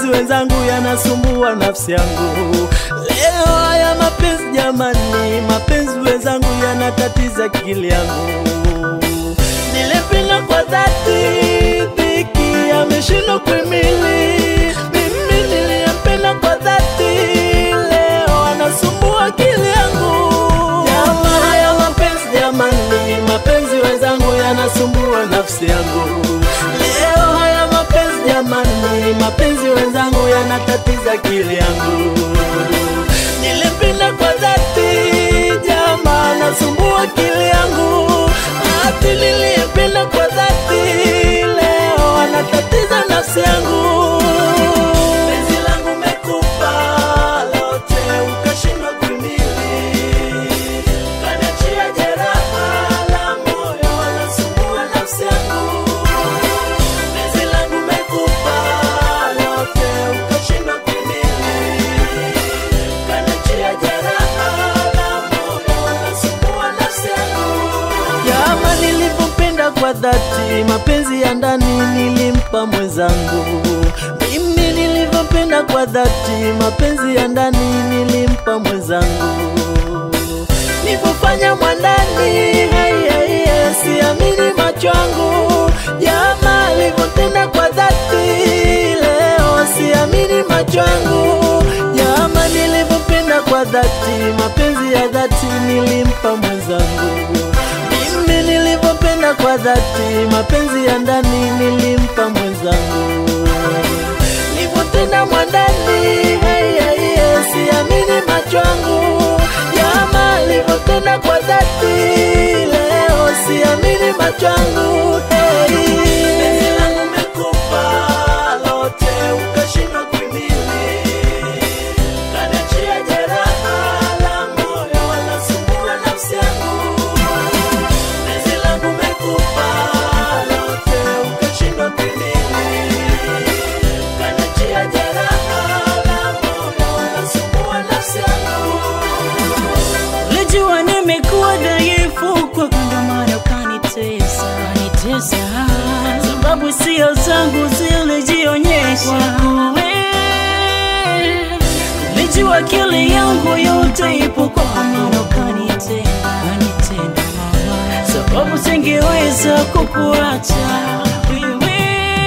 mapenzi wenzangu yanasumbua nafsi yangu. Leo haya mapenzi jamani, mapenzi wenzangu yanatatiza akili yangu. Nilipenda kwa dhati, dhiki ameshindwa kuhimili. Mimi niliyempenda kwa dhati, leo anasumbua akili yangu. Jamaa haya mapenzi jamani, mapenzi wenzangu yanasumbua nafsi yangu. Leo haya mapenzi jamani, mapenzi wenzangu yanatatiza akili yangu. Nilipenda kwa dhati, jamaa anasumbua akili yangu. Ati niliyempenda kwa dhati, leo anatatiza nafsi yangu. Penzi langu mekupa lote, ukashindwa kuhimili. Kaniachia jeraha la moyo, anasumbua nafsi yangu. Penzi langu mekupa lote, ukashindwa kuhimili. Kaniachia jeraha la moyo, anasumbua nafsi yangu. Jama nilivyopenda kwa dhati, mapenzi ya ndani nilimpa mwenzangu. Mimi nilivyopenda kwa dhati, mapenzi ya ndani nilimpa mwenzangu. Nilivyofanya mwandani, hai, hai, hai, siamini macho yangu. Jama alivyotenda kwa dhati, leo siamini macho yangu. Jama nilivyopenda kwa dhati, mapenzi ya dhati nilimpa mwenzangu. Mimi nilivyopenda kwa dhati, mapenzi ya ndani nilimpa mwenzangu. Nilivyotenda mwandani, hai, hai, hai, siamini macho yangu. Jamaa alivyotenda kwa dhati, leo siamini macho yangu. Hey. Penzi langu umekupa lote, ukashindwa kuhimili. Kaniachia jeraha la moyo, wanasumbua nafsi yangu. Penzi langu umekupa lote, ukashindwa kuhimili. Kaniachia jeraha la moyo, wanasumbua nafsi yangu. Ulijua nimekuwa dhaifu kwa ndo maana ukanitesa, kanitesa. Sababu sio zangu zilijionyesha wewe. Ulijua akili yangu yote ipo kwa maana ukanitenda, kanitenda mama. Sababu singeweza kukuacha wewe.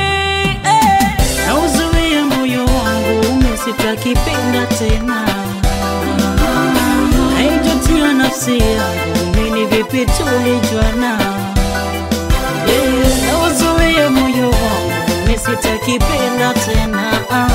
Eh, Na uzuia moyo wangu umesitakipenda tena haijutia nafsi yangu mini vipi tulijuana yeah. na uzuie moyo wangu misitakipenda tena